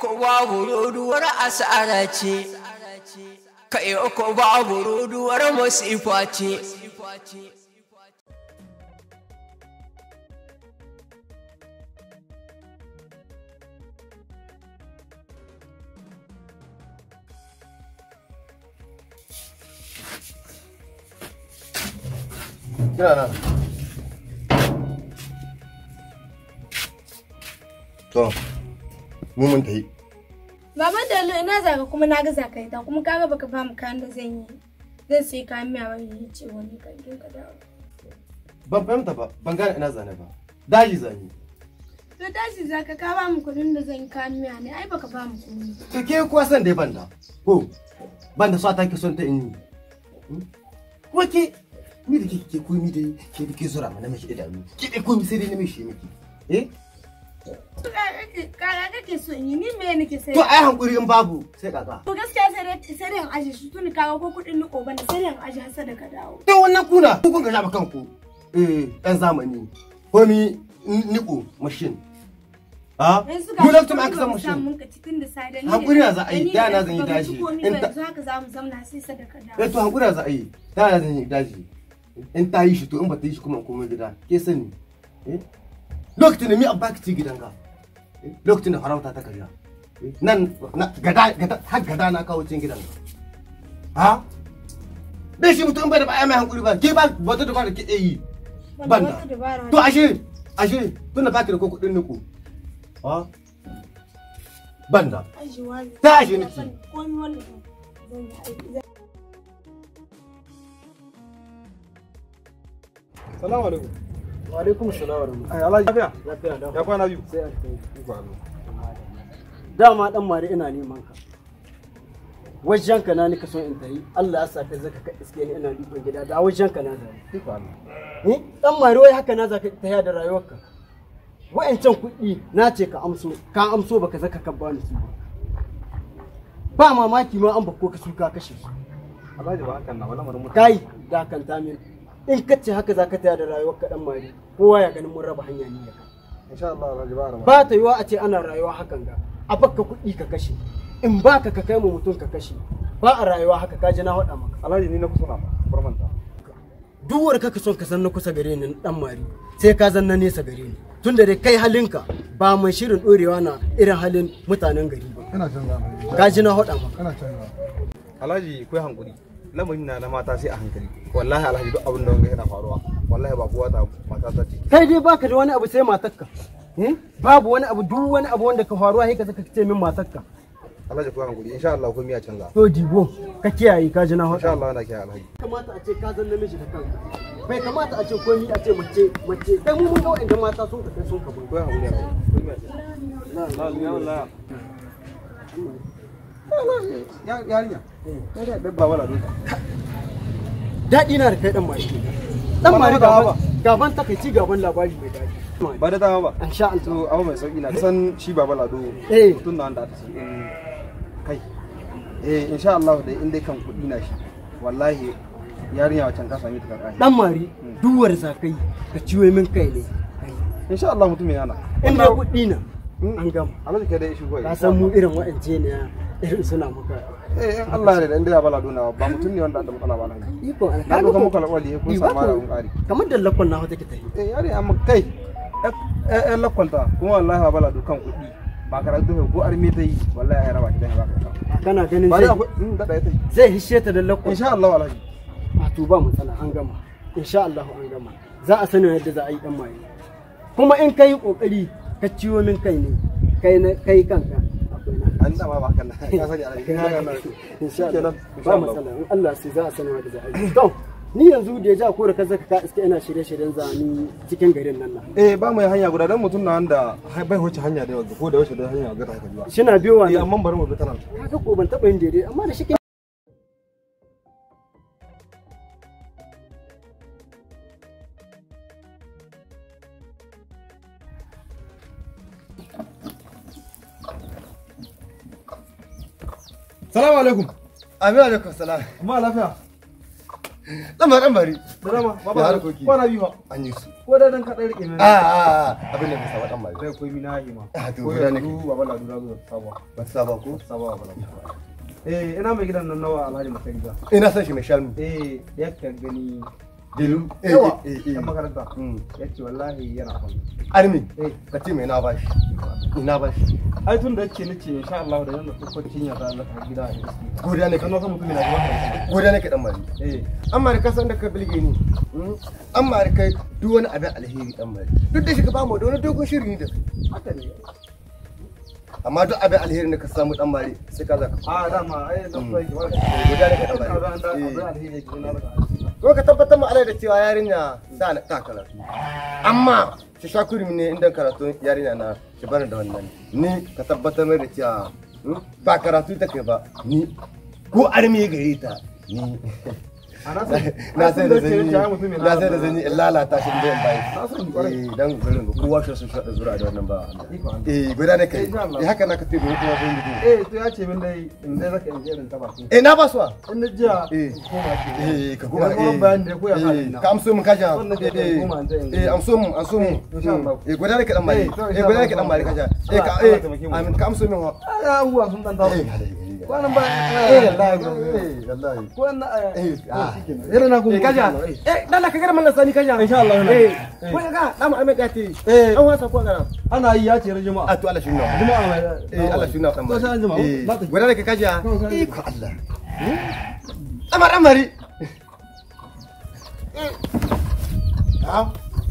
uku babu roduwar asara ce kai uku babu roduwar masifa ce Kina nan. To, mu mun tafi. Baban da ina zaka kuma na ga zaka ta kuma kaga baka ba mu kayan da zan yi. Zan sai kayan miya wani ya ce wani kan je ka dawo. Ban fahimta ba, ban gane ina zane ba. Daji zane. To tashi zaka ka ba mu kuɗin da zan yi kayan miya ne ai baka ba mu kuɗi. To ke kuwa san dai banda. Ko, banda so ta ke son ta in yi. Kuma ke, ni da ke ke komi dai ke da ke zura mana miki idanu. Ke dai komi sai dai na mishi miki. Eh? Kaya kake so in yi ni me nake sai. To ai hankuri in babu sai kaka. To gaskiya sai dai sai dai in aje shi tun kaga ko kuɗin ni koban sai dai in aje har sai da ka dawo. To wannan kuna, ku kun ga shafa kanku. Eh, ɗan zamani. Komi niko machine. Ha? Yanzu Duk lokacin ga aka san machine. mun ka cikin da sai da ni. Hankuri na za a yi, da na zan yi tashi. tashi. In In ta- yanzu haka za mu zamna sai sai da ka dawo. Eh to hankuri za a yi. Ta yana zan yi daji. In ta yi shi to in ba ta yi shi kuma in koma gida. Ke sani. Eh? Lokacin da mi an baki ci gidanka. Eh? Lokacin da farauta ta karya. Eh? Nan na gada gada har gada na kawo cin gidanka. Ha? Bai shi mutum bai da ba ai mai hankuri ba. Ke ba wata da ba da ke iya yi. Wanda Banda. wata dabara To ashe ashe tun da baki da ko kuɗin niku. Ha? Banda. ajiwa ne. Ta aje niki. Komi wanda zan yi aiki. zan- Salamu alaikum. Wa alaikum salam wa rahmatullahi. Ai Alhaji lafiya? Lafiya da. Ya kwana biyu. Sai a kai. Iko Allah. Dama dan mare ina neman ka. Wajen ka na nika son in tayi. Allah ya sa ka zaka ka iske ni ina dukkan gida da wajen ka na zai. Iko Allah. Eh dan mare wai haka na zaka tafiya da rayuwarka. Wa'ancan kuɗi na ce ka amso, ka amso baka zaka ka bani su. ba. Ba mamaki ma an bako ka su ka kashe su. Alhaji ba hakan na wala marin mutane. Kai da kan min. In ka ce haka zaka tafiya da rayuwarka dan mare, kowa ya ganin mun raba hanya ni da kai. Insha Allah Alhaji ba rama. ba ta yiwa a ce ana rayuwa hakan ga a baka kuɗi ka kashe in baka ka kai mu mutum ka kashe ba a rayuwa haka ka ji na faɗa maka Alhaji ni na kusa na bar manta. duk wanda kaka son ka san na kusa gare ni dan mari sai ka zan na nesa gare ni tunda dai kai halinka ba mai shirin ɗorewa na irin halin mutanen gari ba Kana canza Alhaji. ka ji na faɗa maka Kana canza. Alhaji kai hankuri. Lamarin na na mata sai a hankali. Wallahi Alhaji duk abin da wanga yana faruwa. Wallahi ba kowa ta mata ta ce. kai dai baka da wani abu sai matarka eh? babu wani abu duk wani abu wanda ka faruwa sai ka zaka ce min matarka Alhaji kai hankuri. Insha Allah komai ya canza. to dibo ka kiyaye ka ji na faɗa Insha Allah yana kiyaye Alhaji. kamata a ce ka zan namiji da kanka bai kamata a ce komi a ce mace mace kai mu mun ga wa'anda mata sun ka kai sun ka bai Kai hankuri Alhaji. Komai ya canza. Na ya wallahi. Yarinya. Ya da babba wala duka. daɗi na da kai dan mari dan mari gaban gaban takaici gaban labari mai daɗi Ba da dama ba. insha Allah to abu mai sauki na san shi baba lado Eh. mutum na wanda aka ce in kai eh insha Allah dai in dai kan kuɗi na shi wallahi yarinya wacan ka sami ta karɓa dan mari duwar zakai ka ciwo min kai ne insha Allah mutum yana in dai kuɗi na an gama Allah kai dai shi goyi ka san mu irin wa'ance ne irin suna maka eh in Allah ne da in dai baba lado na ba mutum ne wanda da matsala ba na iko na doka muku alƙawari kun samu da kun ƙari kamar da lakon na wata ke tafi eh yarinya amma kai eh eh lakwalta kuma wallahi baba lado kan kuɗi ba karatu ko arme ta yi wallahi ya raba ki dan ba ka kana ganin ba dai zai akwai in da ta yi zai hishe ta da lakon insha Allah wallahi a to ba matsala an gama insha Allah an gama za a sani yadda za a yi dan maye kuma in kai kokari ka ciwo min kai ne kai na kai kanka akwai na an dama ba hakan na ka sani alhaji insha Allah Kenan, insha ba Allah. matsala in Allah sai za a sani yadda za a yi to ni yanzu da ya ja ko da ka zaka ka iske ina shirye-shiryen zani cikin garin nan na eh ba mai hanya guda dan mutum na wanda bai wuce hanya da yawa ko da wuce da hanya ga ta haka ba shina biyo wa eh nan amma bari mu bi ta nan kaga ko ban taba yin daidai amma da shi ke salamu alaikum Amin alaikum salam. amma lafiya Lama dan bari. Drama, Ya baba, harkoki. kwana biyu ba. An yi su. Ko da dan kaɗan rike A mai. a abin da bai saba dan bari. Sai koi mina yi ma. Ah, to Ko guda da nake. du baba ladu da zuwa sabuwa. Ba ta saba ko? Sabuwa baba ladu. Eh, ina mai gidan nan nawa Alhaji Masariga. Ina son shi mai shanu. Eh, yakan gani Delu. Eh yawa eh eh. yan makaranta. Mm. Ya ce wallahi yana kwan. Armin. Eh, Ka ce mai na bashi. Ina bashi. ai tun da yake nace insha Allah da yanda tsokokin ya zalla ta gida a gaske. Godiya ne Kan ka. wasa mutum na zuwa kan. Godiya ne ka dan bari. Eh, amma da kasan da ka bilge ni amma da kai duk wani abin alheri dan mari duk da shi ka bamu da wani dogon shiri ne da kai haka ne. amma duk abin alheri da ka samu dan mari sai ka zaka A dama ai da kuma yake ba. guda da ka dan Abin mari da abin alheri yake na da. ko ka tabbatar mu alai da cewa yarinya da na ta karatu amma shi shakuri ne inda karatu yarinya na shi bani da wannan ni ka tabbatar mai da cewa hmm, ba karatu ta kai ba ni ko armi gare ta ni A na san na sai da zanyi ya mutum ya na sai da zanyi in lalata shi da yan bai Na sani kwarai. eh dan garin ga kowa shi sun shaɗa zura da wannan ba Iko Allah. eh guda ne kai Insha Allah. eh haka na ka tafi kuma sun yi Eh, to ya ce min dai in dai zaka in je irin ta baki. eh na ba su wa In na jiya Eh. koma ke. eh ka Kuma kuma kuma bayan da koya eh ka ka amso mun kaja Wannan ke eh koma an ta yin. eh amso mun amso mun Insha Allah. eh guda ne ka dan mali Eh, to eh insha guda ne Allah. ka dan mali kaja eh ka Allah eh ya taimake mu. amin ka amso min wa Ah, abubuwa sun dan taso. eh Kwanan ba. eh wallahi eh wallahi Ko na eh ah Irin na kuma. eh kaja eh dala ka gara mallan sani kaja Insha Allah. eh ko ga da mu amin gati Eh. an wasa ko gara Ana yi ya ce ran juma'a. a to Allah shi nuna Juma'a mai. eh Allah shi nuna dan Ko sai an jima. eh Ba ta. guda ne ka kaja Ko sai an jima. iko Allah amar amari ah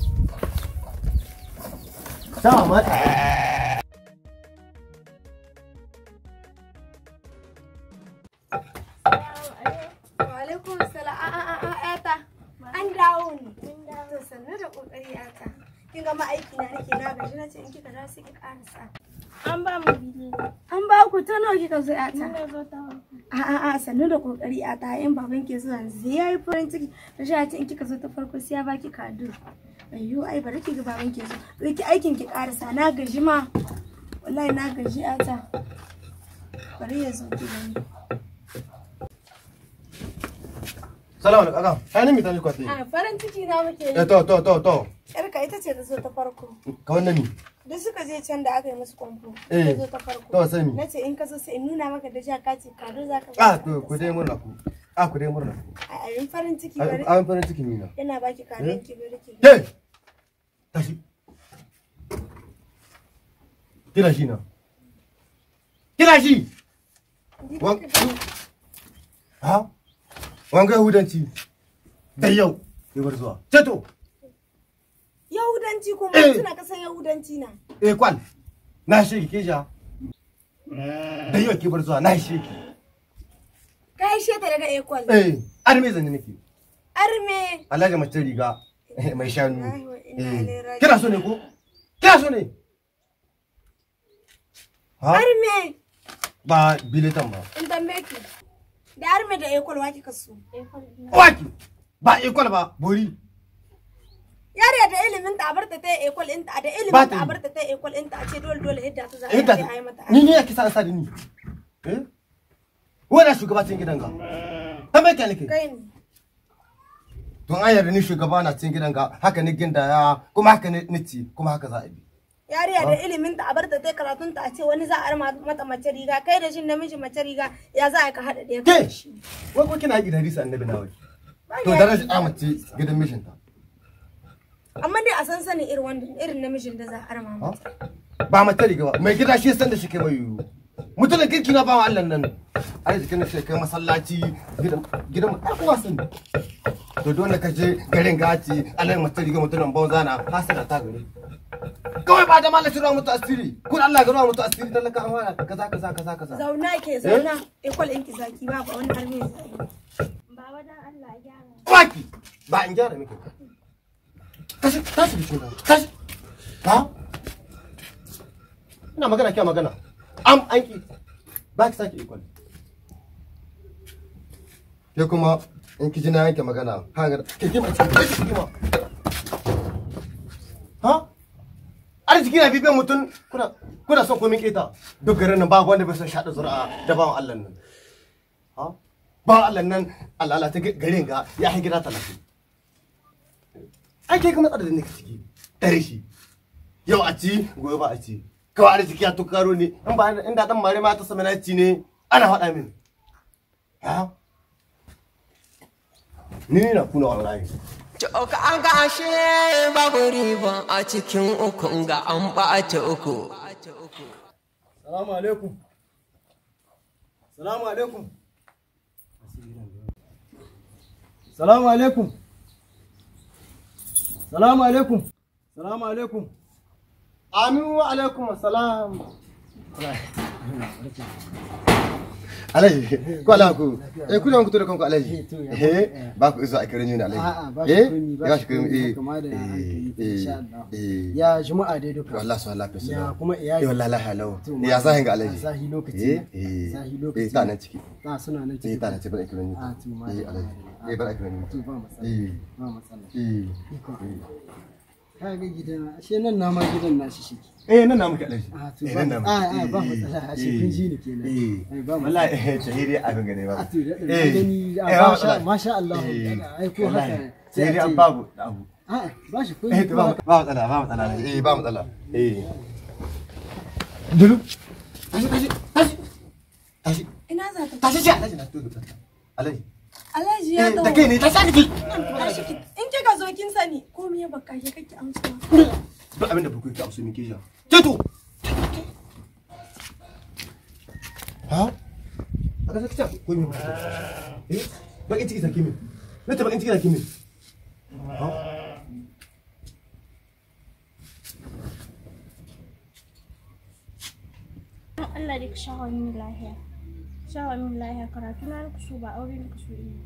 Sama mata. Walaikum salam. A a a a ƴata. An dawo ne. To sannu da kokari ƴata. Kin ga ma'aiki na nake na gaji na ce in kika dawo sai ki karasa. An ba mu bidiyo. An ba ku ta nawa kika zo ƴata? Mun zo ta A a a sannu da kokari ƴata. In baban ke zuwa yanzu ya yi farin ciki. Da shi ce in kika zo ta farko sai ya baki kado. Ayyo ai bari ki ga baban ke zo. Ki aikin ki karasa na gaji ma. Wallahi na gaji ƴata. Bari ya zo ki gani. Salamu alaikum. Aka, ai ni mi tani kwati. A farin ciki na muke yi. Eh to to to to. Yarka ita ce ta zo ta farko. Ka wannan ni. Duk suka je can da aka yi musu kwamfo. Eh, Ta zo ta farko. to sai mi? Na ce in ka zo sai in nuna maka da jaka ce kado za ka Ah to ku dai murna ku. Ah ku dai murna ku. A yin farin ciki bari. An farin ciki ni na. Yana baki kadon ki bari ki. Ke! Tashi. Kira shi na. Kira shi! Wan- Ha? Wanga Yahudanci. Da yau. Ke bar zuwa. Ceto! Yahudanci kuma Eh. suna kasan Yahudanci na. Eh kwal. Na shi ki ja. Da yau ke bar zuwa. Na shi ki. Ka yi sheta daga ekwal. Eh, arme zanne nake. Arme. Alhaji mace riga mai shanu. Wallahi wa inna Eh, ilaihi raji'un. Kina so ne ko? Kina so ne? Ha? Arme. Ba biletan ba. In tambaye ki. Da arme da ekwal wa kika so. Waki! Ba ikon ba, bori. Yariya da ilimin ta abarta ta ekwal ɗinta da Ba ilimin ta ta yi. abarta ta ekwal ɗinta a ce dole dole hidda ta za a Eh, yi da a yi mata. ni ne yake sa sa da ni. Eh? Wani shugabacin gidan ga. Tambaye ka nake. Kai ne. Don an yarda ni shugaba na cikin gidan ga, haka ni ginda ya, kuma haka ni nici, kuma haka za a bi. yariya da ilimin ta abarta ta karatun ta a ce wani za a arma mata mace riga kai da shi namiji mace riga ya za a ka haɗa ɗaya Ke! Wai ko kina haƙi da hadisi annabi na wai. To daraja amace gidan mishinta. amma dai a san sanin irin wanda irin namijin da za a arma Ha? mata Ba mata riga ba, mai gida shi san da shi kai mai yiwu. Mutumin kirki na bawa Allah nan. Ai jikin shi kai masallaci gidan gidan mu kowa san. To dole ka je garin gaci, Allah ya mata riga mutumin banza na hasara ta gare. Kawai ba da malaci ruwa mutu asiri. Kun Allah ga ruwa mutu asiri talaka an waya kaza kaza kaza kaza. zauna ke zauna ekwal ɗinki zaki ba ba wani arme zai Baba dan Allah ya gyara. Kwaki! Ba in gyara miki. Tashi, tashi da cikin tashi. Ha? Ina magana kya magana. Am an ki. Ba ki sake ikon. Ke kuma in ki ji na yanke magana, ha ga ke kima cikin ke kima. Ha? Arziki na bibiyan mutum kuna kuna son komin keta. Duk garin nan ba wanda bai son shaɗa zuri'a da bawan Allah nan. Ha? ba Allah nan Allah ta garin ga ya hai gida talatin ai kai ka matsala da nake ciki dare shi yau a ci gobe ba a ci kawai arziki ya tukaro ne in ba inda dan mare ma ta sama na ci ne ana faɗa min ha ni na kuna wallahi Ka an ga ashe babu riba a cikin ukun ga an ɓata uku. Salamu alaikum. Salamu alaikum. Salamu alaikum. Salamu alaikum. Salamu alaikum. Aminu wa alaikum assalam. Alaji, ko ala ku, eh kuna ku to da kanku alaji. Eh, ba ku izo a kiran ni alaji. A'a ba Eh, shi komi ba ba shi shi komi komi eh. kama da hankali eh, insha Allah. eh. Ya juma'a dai duka. wallahi su lafiya su Ya da kuma iyali. eh wallahi lafiya lau To, ya zahin ga a alaji zahi lokaci eh na. eh Zahi eh lokaci ta na. nan ciki Ta suna nan eh ciki. ta nan ciki bana kiran ni Ah, to, ma eh da- alaji ah, eh bana kiran ni To ba matsala. eh Ba matsala. eh Ikon Allah. Ka ga gidan ashe nan na ma gidan nashi shi. eh nan na muke alaji Ah, to eh ba nan na ah, muke ah, ba Eh, matsala ashe eh, kun ji ni kenan. eh Ai, ba matsala. wallahi eh tahiri abin gane ba A to da eh gani eh, a ba masha matsala. masha Allah. Eh, Ai ko wallahi, haka. tahiri a an ce- babu da abu A'a ba shi ko eh to ba ba matsala ba matsala eh ba matsala eh dulu tashi tashi tashi tashi Ina za ta tashi ji alaji na to alaji Alhaji eh ya da dawo. kai ne tashi ki Tashi ki- In kika zo kin sani ko me ya baka ya kake amsa. duk abin da bakwai ka amsa min kisha teto ha a ga sakita ko mi eh bakin ciki sake min na ta bakin ciki sake min ha Don Allah dai ka shawo min lahiya. Shawo min lahiya karatu na ku so ba aure ka so yi.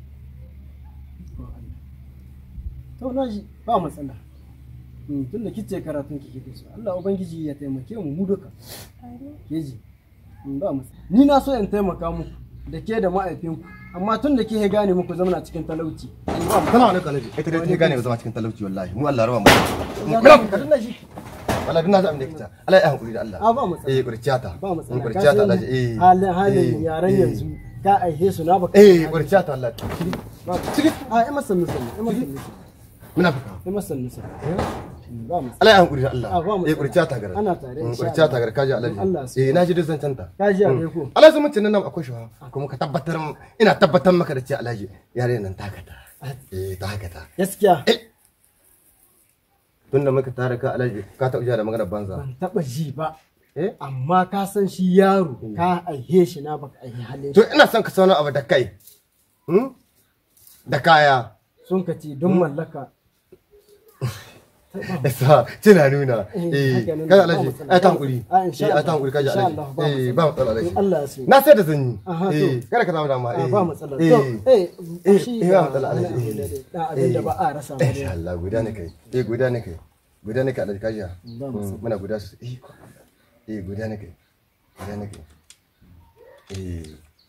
To na ji ba matsala. Mm, Tun da kice karatun kike da su. Allah ubangiji ya taimake mu mu duka. Amin. Ke ji. Mm, Ba matsala. Ni na so in taimaka muku da ke da ma'aifinku. Amma tun da ke gane muku zamana cikin talauci. ba mu kana wani kalabi ita dai ta gane ba zama cikin talauci wallahi mu Allah raba mu Ka tuna shi. wallahi duk na ji abin da kita Allah ya hankuri da Allah A ba matsala. eh kurciyata Ba matsala. Ka kurciyata san Allah eh halin halin eh, yaran eh. yanzu ka aihe su na baka. eh kurciyata Allah A ai masa misali. Ai masa misali. muna fuka Ai masa misali. Mm, Ba matsala. Allah ya hankuri da Allah Ah, ba matsala. eh kurciyata gar Ana tare, insha kurciyata Allah. gar kaji Allah Allah su- eh naji duk zancen ta Ka ji a kai ko? Allah sun mutun nan akwai shuwa kuma ka tabbatar ina tabbatar maka da cewa Alhaji yare nan takata eh takata Gaskiya. tunda muka tare ka Alhaji ka taɓa jiya da magana banza ban taba ji ba eh amma ka san shi yaro ka aihe shi na baka aihe halin to shi ina son ka sauna abu da kai hmm? da kaya sun ka ce don mallaka Yasa tana nuna Eh, eh haka nan, kaga ba Alhaji matsala. ai ta hankuri Ah, insha eh ai ta Allah. hankuri kaji Insha Alhaji Allah, ba eh matsala. ba matsala Alhaji In Allah ya so. na sai da zanyi Aha, eh to. kada ka samu dama a eh ba matsala eh to eh eh, shi eh, da ba matsala, wani Alhaji, abu da eh. dai, da abin da ba a rasa ba insha dai. Allah guda ne kai eh guda ne kai guda ne kai Alhaji kaji Ba Mm, matsala. muna guda su eh eh guda ne kai guda ne kai eh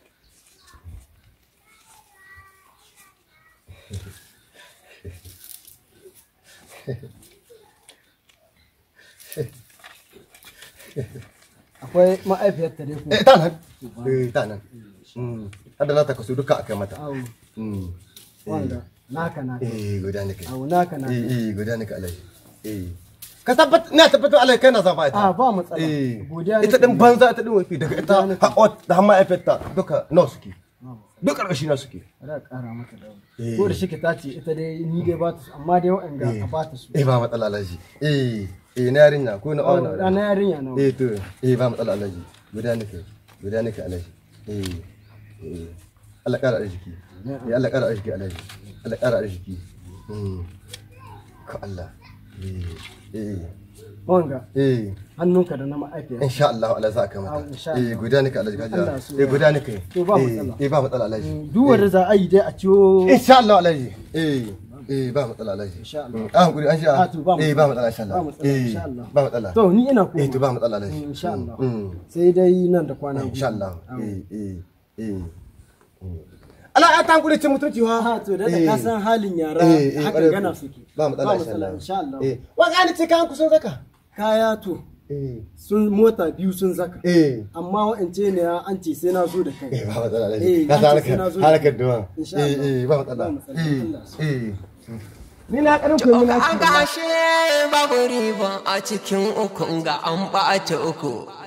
akwai ma'aifiyar ta dai ko eh ta nan eh ta nan mm hada na ta kasu duka akai mata awo mm wanda naka naka eh guda ne kai awo naka naka eh eh guda ne kai Alhaji eh ka tabbat na tabbatar Alhaji kai na zaba ita a ba matsala eh godiya ita nake din yi. banza ita din wafi daga ita haƙot da hamma efekta duka nawa suke duk ƙarƙashi na suke Bari a ƙara mata da Eh. ko da shi ta ce ita dai ni dai ba ta su amma dai waɗanda Eh. a ba ta su eh ba matsala Alhaji eh eh na yarinya ko na Awo, awana ɗana yarinya nawa eh to eh ba matsala Alhaji guda ne kai guda ne kai Alhaji eh eh Allah ƙara arziki eh Allah ƙara arziki Alhaji Allah ƙara arziki mm ko Allah eh eh wanga eh hannunka da na ma'aifiyar insha Allah Allah za ka Ah, mata insha eh Allah. guda ne ka Alhaji kaja Allah so eh ya. guda ne kai To, ba Eh, matsala. eh ba matsala Alhaji duk wanda za a yi dai a ciwo insha Allah Alhaji eh eh ba matsala Alhaji Insha Allah. Mm, ah hankuri an sha Ah, to, ba eh matsala. ba matsala insha Allah Ba matsala, eh insha Allah. ba matsala to ni ina eh to koma ba matsala Alhaji Mm, insha Allah. Mm, sai dai nan da kwana mm, biyu insha Allah Awo. eh eh eh mm. Allah ya ta hankuri cin mutunci wa ha to da Eh. ka san halin yara Eh, eh, haka ƙwarai gana ku. suke ba matsala insha Allah insha Allah eh wa gani ce kan kusan zaka kaya to eh sun mota biyu sun zaka eh amma wa'ance ne an ce sai na zo da kai eh ba matsala Eh, ka na san ce sai na harkar zo da harkar kai. duwa Insha eh Allah. eh ba matsala Ba matsala. eh Allah ya eh ni na karin ku An gashe babu riba a cikin ukun ga an ɓata uku.